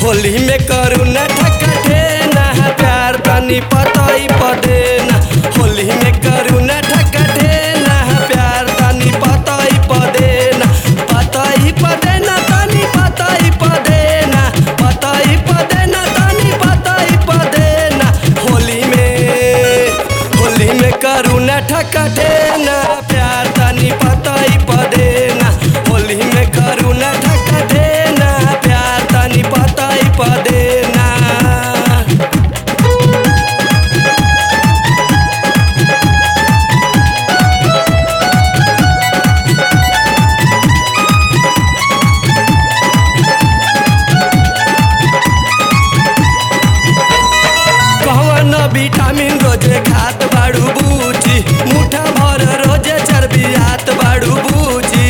होली में करू न ठकठे ना प्यार तनी पतई पदे ना होली में करू न ठकठे ना प्यार तनी पतई पदे ना पतई पदे ना तनी पतई पदे ना पतई पदे ना तनी पतई पदे ना होली में होली में करू न ठकठे ना प्यार तनी पतई पदे ना होली में करू न ठकठे ना प्यार तनी पतई पदे ना कौन विटामिन रोजे खात बाड़ू बूची मुठा भर रोजे चर्बियात बाड़ू बूची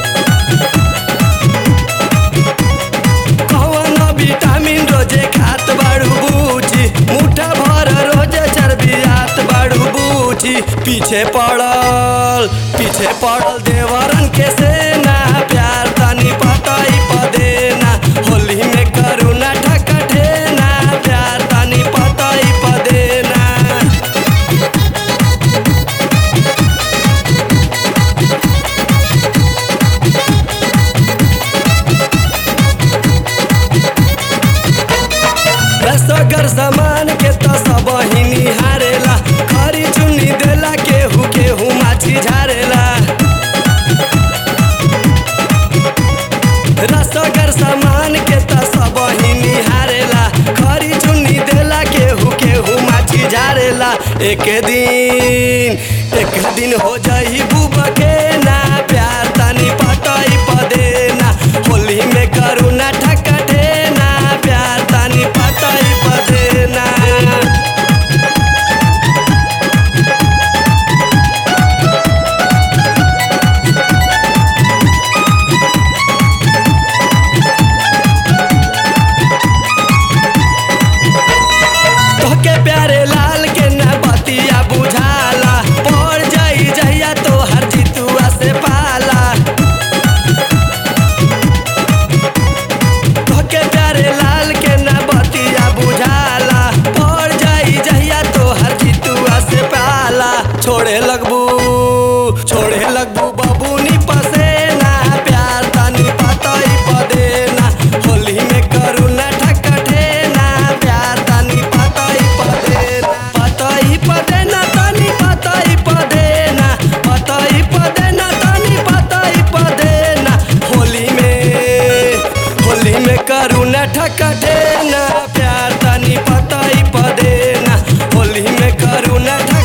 कौन विटामिन रोजे खात बाड़ू बूची मुठा भर रोजे चर्बियात बाड़ू बूची पीछे पड़ल पीछे पड़ल देवरन के सेना प्यार तनी पतई पदे ना होली में करू ना ठकठे ना प्यार तनी पतई पदे ना रसगर सामान के तो सब ही निहारेला खरी चुन्नी देला केहू केहू माछी झारेला रसगर सामान के तो सब ही निहारेला खरी चुन्नी देला केहू केहू माछी झारेला एक दिन एक दिन हो जाई बुबा के ना प्यार तनी पतई पदे ना होली में करू ना ठकठे ना प्यार तनी पतई पदे ना तोहके प्यारे लाल के ना बतिया बुझाला पड़ जाई जहिया तोहर जितुआ से पाला तोहके प्यारे लाल के ना बतिया बुझाला पड़ जाई जहिया तोहर जितुआ से पाला छोड़े लगबू छोड़े लगबू बबूनी पसेना प्यार तनी पतई पदे ना होली में करू ना ठकठे ना प्यार तनी पतई पदे ना पतई पदे ना तनी पतई पदे ना पतई पदे ना तनी पतई पदे ना होली में होली में करू ना ठकठे ना प्यार तनी पतई पदे ना होली में करू ना ठक